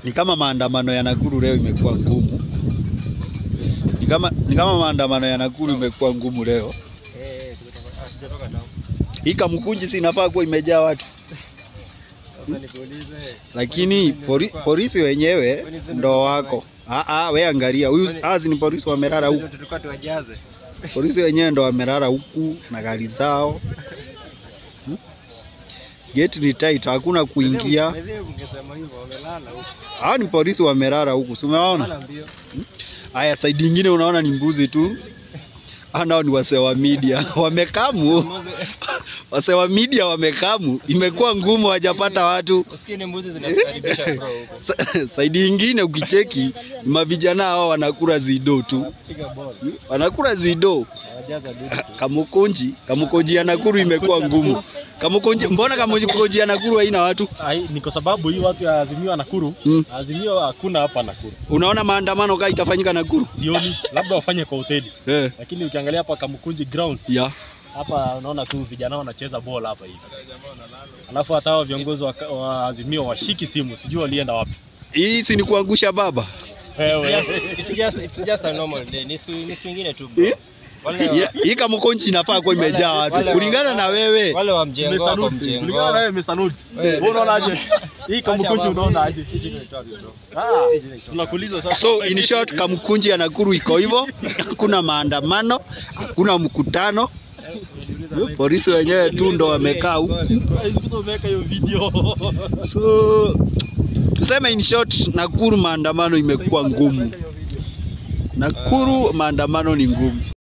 ni kama maandamano ya Nakuru leo imekuwa ngumu. Ni kama, ni kama maandamano ya Nakuru imekuwa ngumu leo. Eh, tumetoka- ah, tujatoka town. Hii Kamukunji si inafaa kuwa imejaa watu, Sasa nikuulize. lakini pori, polisi wenyewe ndo wako. Ah, ah, we angalia huyu, hazi ni polisi wamelala huku. Tulikuwa tuwajaze. Polisi wenyewe ndo wamelala huku na gari zao. Hmm? Gate ni tight, hakuna kuingia. Mwenyewe ungesema hivyo wamelala huko. Hawa ni polisi wamelala huku, si umewaona? Wala mbio. Haya, side ingine unaona ni mbuzi tu. Hao nao ni wasee wa media wamekamu, wasee wa media wamekamu, imekuwa ngumu, hawajapata watu. Usikie ni mbuzi zinatukaribisha bro huko. Sa- Saidi ingine ukicheki, ni mavijana hao wanakula zido tu, Piga ball. wanakula zido. Hawajaza dudu tu. Kamukunji, Kamukunji ya Nakuru imekuwa ngumu. Kamukunji, mbona Kamukunji ya Nakuru haina watu? Ai, ni kwa sababu hii watu ya Azimio wa Nakuru, Mm. Azimio hakuna hapa Nakuru. Unaona maandamano kaa itafanyika Nakuru? Sioni, labda wafanye kwa hoteli, Eh, lakini ukiangalia hapa Kamukunji grounds ya hapa unaona tu vijana wanacheza ball hapa hivi, alafu hata hao viongozi wa, wa Azimio washiki simu, sijui walienda wapi. hii si ni kuangusha baba. Wewe It's just it's just a normal day. Ni siku ni siku nyingine tu bro. Eh? Wale Hii- Hii Kamukunji inafaa kuwa imejaa watu Wale- kulingana na wewe. wale wa mjengo Mr. wako Nudes, mjengo. kulingana na wewe Mr. Nudes, Wewe, wewe unaonaje? Hii Kamukunji unaonaje? Ah, tunakuuliza sasa. So in short, Kamukunji ya Nakuru iko hivyo, hakuna maandamano, hakuna mkutano. Polisi wenyewe tu ndo wamekaa huku. Hizo umeweka hiyo video. So tuseme in short, Nakuru maandamano imekuwa ngumu. Nakuru maandamano ni ngumu.